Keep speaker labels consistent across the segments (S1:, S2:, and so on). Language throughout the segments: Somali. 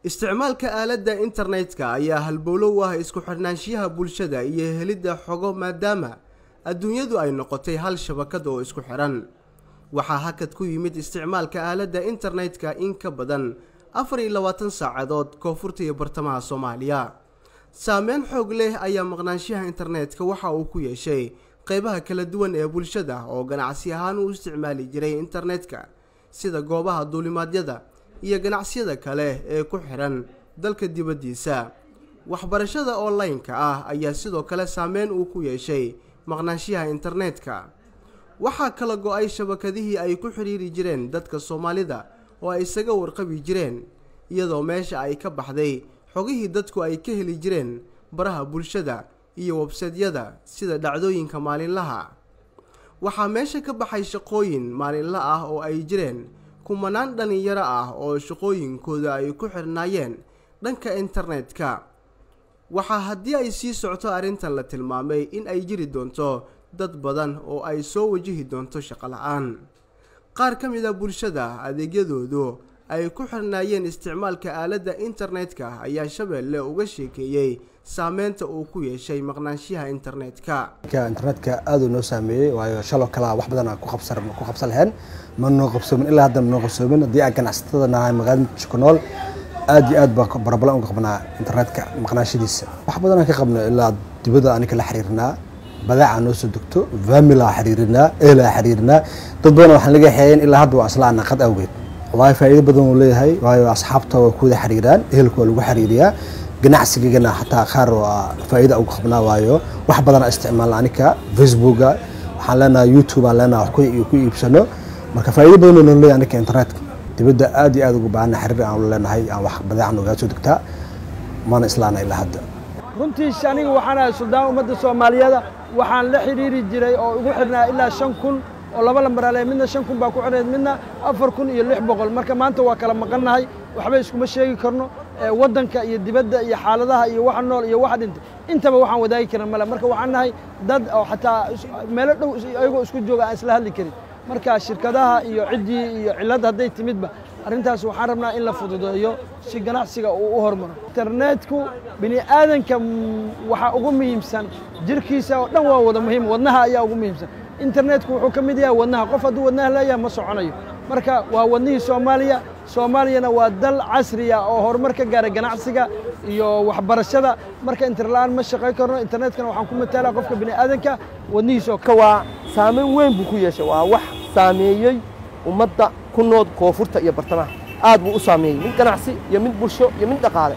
S1: isticmaalka aaladda internetka ayaa halbowlo u ah isku xidhnaanshiyaha bulshada iyo helidda xogo maadaama adduunyadu ay noqotay hal shabakad oo isku xidhan waxaa hakad ku yimid isticmaalka aaladda internetka in ka badan afar iyo labaatan saacadood koonfurta iyo bartamaha soomaaliya saameyn xoog leh ayaa maqnaanshaha internetka waxa uu ku yeeshay qeybaha kala duwan ee bulshada oo ganacsi ahaan u isticmaali jiray internetka sida goobaha duulimaadyada iyo ganacsiyada kale ee ku xidhan dalka dibaddiisa waxbarashada online-ka ah ayaa sidoo kale saameyn uu ku yeeshay maqnaanshaha internetka waxaa kala go-ay shabakadihii ay ku xidhiiri jireen dadka soomaalida oo ay isaga warqabi jireen iyadoo meesha ay ka baxday xogihii dadku ay ka heli jireen baraha bulshada iyo websadyada sida dhacdooyinka maalinlaha waxaa meesha ka baxay shaqooyin maalinla ah oo ay jireen kumanaan dhallinyaro ah oo shaqooyinkooda ay ku xirnaayeen dhanka internetka waxaa haddii ay sii socto arrintan la tilmaamay in ay jiri doonto dad badan oo ay soo wajihi doonto shaqo la-aan qaar ka mid a bulshada adeegyadoodu ay ku xirnaayeen isticmaalka aaladda internetka ayaa shabeelle uga sheekeeyey saameynta uu ku yeeshay maqnaanshaha internetka
S2: internetka aad uu noo saameeyey waayo shaloo kalea wax badan ku qabsan lahayn ma noo qabsoomin ilaa hadda ma noo qabsoomin haddii aan ganacsatada nahay magaalada muqdisho ku nool aad iyo aad baa barabalan uga qabnaa internetka maqnaashadiisa wax badan aan ka qabno ilaa dibadda anika la xiriirnaa badaaca noo soo degto famila xiriirinaa ehelaa xiriirinaa dad badan waxaan laga xeeyeen ilaa hadda waa isla naqad awgeed wallaahi faa'iido badan uu leeyahay waayo asxaabta waa kuwada xiriiraan ehelka waa lagu xiriiriyaa ganacsigagana xataa qaar waa faa'iida uga qabnaa waayo wax badan isticmaalna anika facebooka waxaan leenahay youtube aan leenahay wax ku iibsano marka faa'iido badan oo noo leeyahay anika internetka dibadda aad iyo aad ugu baahana xiriir aan leenahay aan wax badeecan ogaa soo degtaa maana islaana ilaa hadda
S3: runtiis aniga waxaan ahay suldaan ummadda soomaaliyeeda waxaan la xidhiiri jiray oo ugu xidhnaa ilaa shan kun oo laba lambarale midna shan kun baa ku xidhnayd midna afar kun iyo lix boqol marka maanta waa kala maqannahay waxba iskuma sheegi karno waddanka iyo dibadda iyo xaaladaha iyo waxa nool iyo waxa dhintay intaba waxaan wadaagi karin male marka waxaan nahay dad oo xataa meelo dhow ayagoo isku jooga aan isla hadli karin marka shirkadaha iyo ciddii iyo cilladda hadday timidba arrintaas waxaan rabnaa in la fududeeyo si ganacsiga uu u hormaro internetku bini aadanka waxaa ugu muhiimsan jirkiisa oo dhan waa wada muhiim wadnaha ayaa ugu muhiimsan internetku wuxuu ka mid yahay wadnaha qof hadduu wadnaha leeyahay ma soconayo marka waa wadnihii soomaaliya soomaaliyana waa dal casriya oo horumar ka gaaray ganacsiga iyo waxbarashada marka interla-aan ma shaqayn karno internetkana waxaan ku mataalaa qofka bini aadanka wadnihiisa
S4: ka waa saameyn weyn buu ku yeeshay waa wax saameeyey ummadda ku nool koonfurta iyo bartamaha aad buu u saameeyey mid ganacsi iyo mid bulsho iyo mid dhaqaale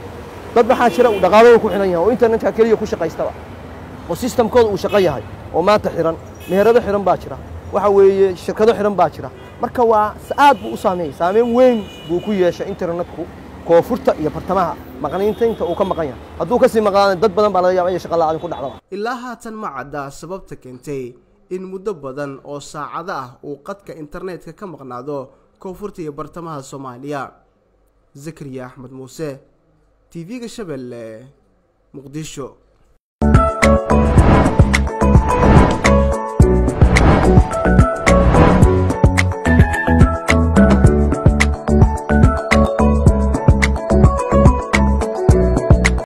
S4: dad maxaa jira uu dhaqaalada ku xidhan yahay oo internetka keliya ku shaqaystaba oo sistamkooda uu shaqo yahay oo maanta xidhan meherado xidhan baa jira waxa weeye shirkado xidhan baa jira marka waa aad buu u saameeyey saameyn weyn buu ku yeeshay internetku koonfurta iyo bartamaha maqniintaynta uu ka maqan yahay hadduu kasii maqnaana dad badan baa laga yaaba inay shaqa la'aadin ku dhacdaba
S1: ilaa haatan ma cadda sababta keentay in muddo badan oo saacado ah uu qadka internetka ka maqnaado koonfurta iyo bartamaha soomaaliya zakariya axmed muuse t v-ga shabeelle muqdisho